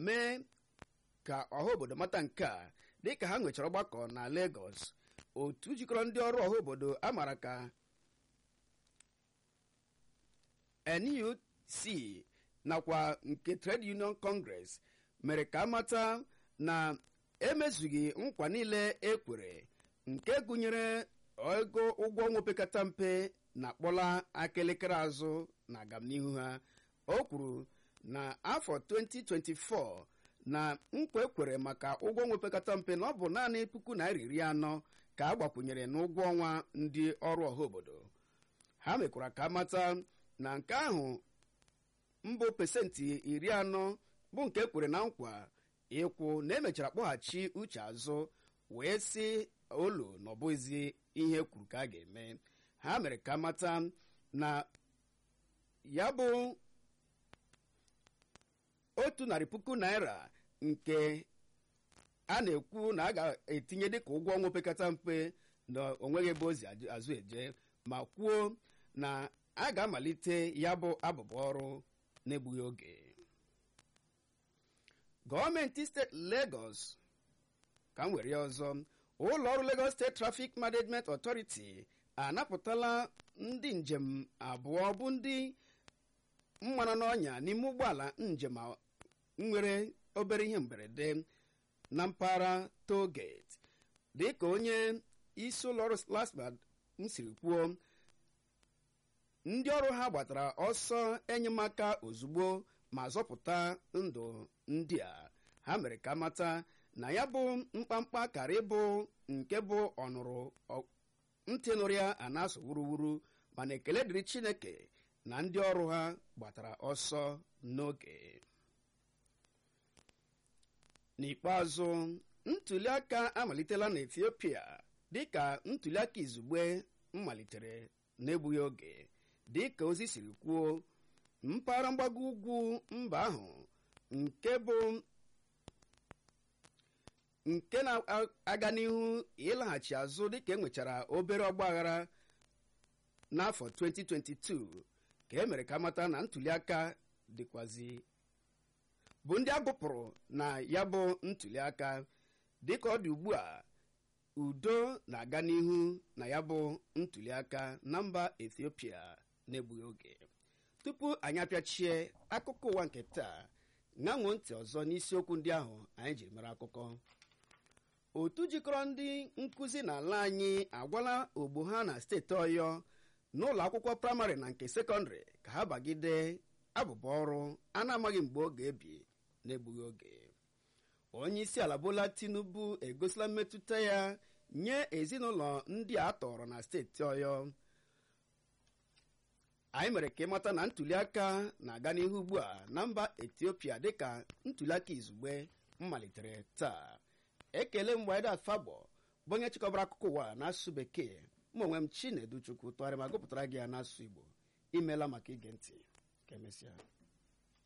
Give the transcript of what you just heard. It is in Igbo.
mee ka ọha obodo mata nke a dịka ha nwechara ọgbakọ na Lagos otu jikọrọ ndị ọrụ ọha obodo amara ka NUC nakwa nke Trade Union Congress mere ka amata na emezughị nkwa niile ekwere nke gụnyere ego ụgwọ ọnwa opekata mpe na akpọla akịlịkịrị azụ na agamnihu ha o kwuru na afọ 2024 na nkwa ekwere maka ụgwọ ọnwa opekata mpe na ọ bụ naanị puku naira iri anọ ka a gbakwunyere n'ụgwọ ọnwa ndị ọrụ ọha obodo ha mekwara ka amata na nke ahụ mbụ pesentị iri anọ bụ nke ekwere na nkwa ịkwụ na emechara kpọghachi uche azụ wee sị olu na ọ bụghịzi ihe kwuru ka a ga-eme ha mere ka mata na ya bụ otu narị puku naira nke a na-ekwu na a ga-etinye dịka ụgwọ ọnwa opekata mpe na onweghị ebe ozi azụ eje ma kwuo na a ga-amalite ya bụ abụba ọrụ n'egbughị oge gọọmenti steeti Lagos ka m were ya ọzọ ụlọ ọrụ Lagos State Traffic Management Authority anapụtala ndị njem abụọ bụ ndị mmanụ n'ọnya n'ime ụgbọala njem nwere obere ihe mberede na mpaghara toll gate dịka onye isi ụlọ ọrụ lasma m siri kwuo ndị ọrụ ha gbatara ọsọ enyemaka ozugbo ma zọpụta ndụ ndị a ha mere ka mata na ya bụ mkpamkpa kara ịbụ nke bụ ọnụrụ ntị nụrụ ya a na-asụ wuruwuru mana ekele dịrị Chineke na ndị ọrụ ha gbatara ọsọ n'oge n'ikpeazụ ntuliaka amalitela na Ethiopia dịka ntuliaka izugbe malitere n'egbughị oge dịka ozi siri kwuo mpaghara mgbago ugwu mba ahụ nke bụ nke na-aga n'ihu ịlaghachi azụ dịka enwechara obere ọgbaghara n'afọ 2022 ka e mere ka mata na ntuliaka dịkwazi bụ ndị agụpụrụ na ya bụ ntuliaka dịka ọ dị ugbu a udo na-aga n'ihu na ya bụ ntuliaka na mba Ethiopia n'egbughị oge tupu anyị apịachie akụkọ ụwa nke taa ṅanwo ntị ọzọ n'isiokwu ndị ahụ anyị jiri mara akụkọ otu jikọrọ ndị nkụzi n'ala anyị agwala ogbo ha na steeti ọyọ n'ụlọ akwụkwọ praịmarị na nke sekọndịrị ka ha bagide abụba ọrụ a na-amaghị mgbe ọ ga-ebi n'egbughị oge onye isi ala Bola Tinubu egosila mmetụta ya nye ezinụlọ ndị a tọrọ na steeti ọyọ anyị mere ka ịmata na ntuliaka na-aga n'ihu ugbu a na mba Etiopia dịka ntuliaka izugbe malitere taa ekele mgbe Edat Fabọ bụ onye chịkọbara akụkọ ụwa n'asụsụ bekee mụ onwe m Chinedu Chukwu tụgharịa ma gụpụtara gị ya n'asụsụ Igbo imeela maka ige ntị ka emesịa